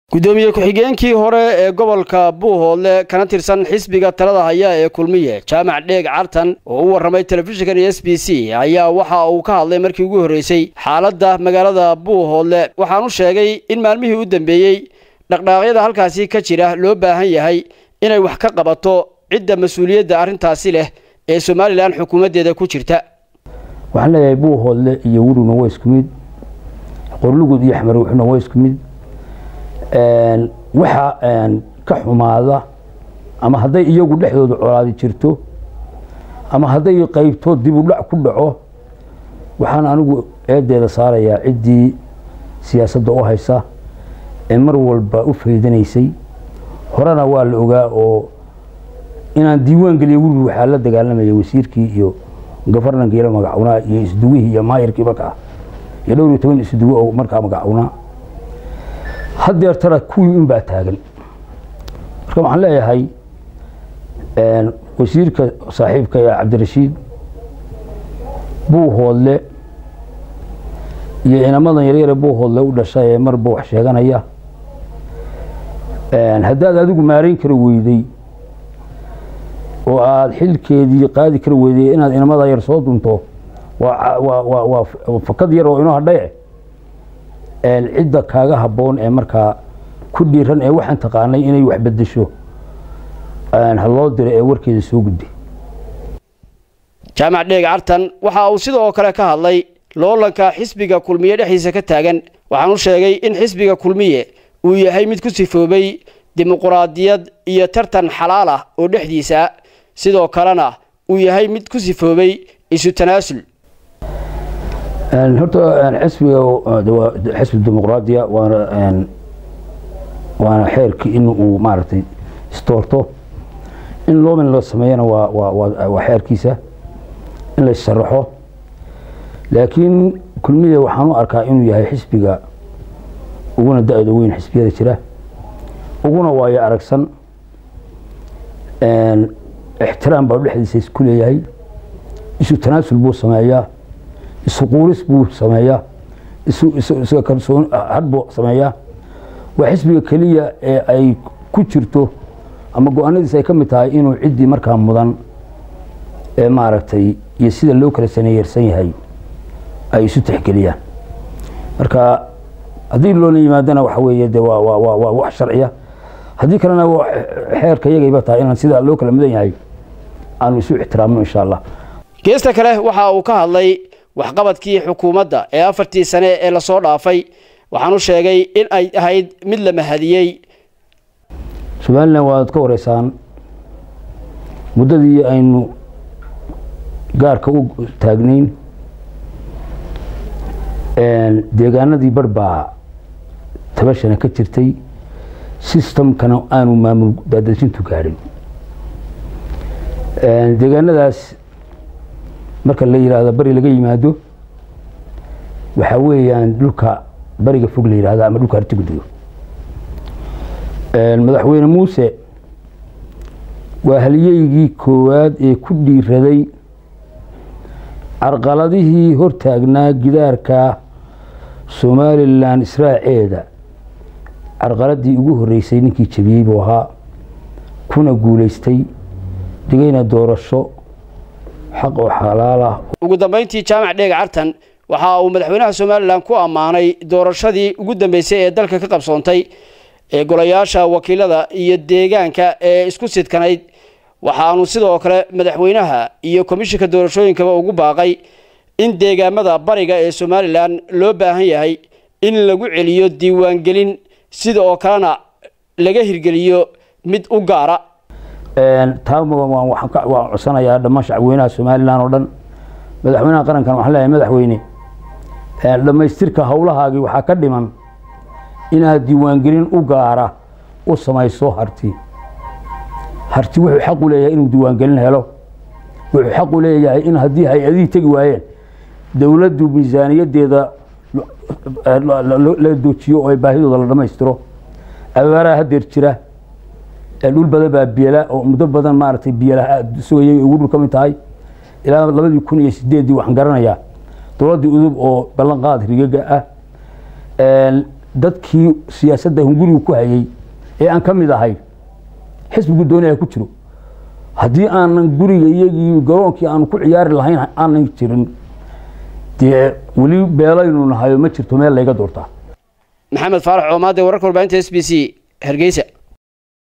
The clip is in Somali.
gudoomiye ku-xigeenkii hore ee gobolka buuhoodle kana tirsan xisbiga talada haya ee kulmiye jaamac dheeg cartan oo u warramay telefishinkan iyo s b c ayaa waxa uu ka hadlay markii ugu horreysay xaaladda magaalada buuhoodle waxaanu sheegay in maalmihii u dambeeyey dhaqdhaaqyada halkaasi ka jira loo baahan yahay inay wax ka qabato cidda mas-uuliyadda arrintaasi leh ee somalilan xukuumaddeeda ku jirta waxaan leeyahay buuhoodle iyo weruna waa isku mid qorlugud iyo xamarwuxuna waa isku mid waxa ka xumaada ama hadday iyagu dhexdooda colaadi jirto ama hadday qaybto dib u dhac ku dhaco waxaan anigu eedeeda saarayaa ciddii siyaasadda u haysa ee mar walba u faydanaysay horena waa la ogaa oo inaan diiwaan geliyo werur waxaa la dagaalamaya wasiirkii iyo gofarnankii la magacawnaa iyo isduwihii iyo maayirkii markaa iyo dhowr iyo toban isduwe oo markaa magacawnaa haddeer tara kuwii un baa taagan marka waxaan leeyahay wasiirka saaxiibka ee cabdirashiid buuhoodle iyo inamadan yaryare buuhoodle u dhashay ee marba wax sheeganaya haddaad adigu maarayn kara weyday oo aada xilkeedii qaadi kara weyday inaad inamada yar soo dunto waa fakad yar oo inoo hadhaye cidda kaaga habboon ee markaa ku dhiiran ee waxaan taqaanay inay wax bedesho ha loo diro ee warkeeda soo gudbay jaamac dheeg cartan waxa uu sidoo kale ka hadlay loolanka xisbiga kulmiye dhexdiisa ka taagan waxaanu sheegay in xisbiga kulmiye uu yahay mid ku sifoobay dimuquraadiyad iyo tartan xalaal ah oo dhexdiisa sidoo kalena uu yahay mid ku sifoobay isu tanaasul horta xisbiga xisbi dimuqraadiya waana waana xeerkii in uu maaragtay istoorto in loomin la sameeyana waa waa xeerkiisa in la sharaxo laakiin kulmiya waxaan u arkaa inuu yahay xisbiga uguna da-da weyn xisbiyada jira uguna waayo aragsan ixtiraam baa dhexdiisa isku leeyahay isu tanaasul buu sameeyaa isu quuris buu sameeyaa isu kalsoon had buu sameeyaa waa xisbiga keliya ee ay ku jirto ama go-aanadiis ay ka mid tahay inuu ciddii markaa mudan ee maaragtay iyo sida loo kala saneeyarsan yahay ay isu tixgeliyaan marka haddii loola yimaadana waxa weeye de waa waa waa wax sharciya haddii kalena xeerka iyagayba tahay inaan sida loo kala mudan yahay aanu isu ixtiraamno insha allah geesta kale waxa uu ka hadlay waxqabadkii xukuumadda ee afartii sane ee lasoo dhaafay waxaanu sheegay in ay ahayd mid la mahadiyey somalilan waad ka wareysaan muddadii aynu gaarka u taagnayn deegaanadii bar baa tabashana ka jirtay sistamkana aanu maamul daadejintu gaadhin deegaanadaas marka la yidhaahdo bari laga yimaado waxaa weeyaan dhulka bariga fog la yidhahdo ama dhulka artigudgo madaxweyne muuse waa haliyeygii koowaad ee ku dhiiraday carqaladihii hortaagnaa gidaarka somalilan israaceeda carqaladii ugu horreysay ninkii jabiyey buu ahaa kuna guulaystay dhigayna doorasho xaq oo xalaal ah ugu dambayntii jaamac dheeg cartan waxa uu madaxweynaha somalilan ku ammaanay doorashadii ugu dambeysay ee dalka ka qabsoontay ee golayaasha wakiilada iyo deegaanka ee isku sidkanayd waxaanu sidoo kale madaxweynaha iyo komishinka doorashooyinkaba ugu baaqay in deegaamada bariga ee somalilan loo baahan yahay in lagu celiyo diiwaangelin sida oo kalena laga hirgeliyo mid u gaara taa waan codsanayaa dhammaan shacabweynaha somalilan oo dhan madaxweynaha qarankan waxaan leeyahay madaxweyne dhammaystirka howlahaagii waxaa ka dhiman inaad diiwaangelin u gaara u samayso harti harti wuxuu xaq u leeyahay inuu diiwaangelin helo wuxuu xaq u leeyahay in haddii hay-adihii tegi waayeen dowladdu miisaaniyadeeda la doojiyo oo ay baahidooda la dhammaystiro abaaraha hadeer jira dhul badan baa biyala oo muddo badan maaragtay biyala sugayay ugu dhul ka mid tahay ilaa labadii kun iyo sideeddii waxaan garanayaa dowladdii udub oo ballanqaad rigaga ah dadkii siyaasadda hunguriga ku hayay ee aan ka mid ahay xisbigu doonaya ku jiro haddii aanan guriga iyagii garoonkii aanu ku ciyaari lahayn aanan jirin dee weli beelaynu nahayo ma jirto meel layga doortaa maxamed faarax coomaade wararka warbaahinta s b c hargeysa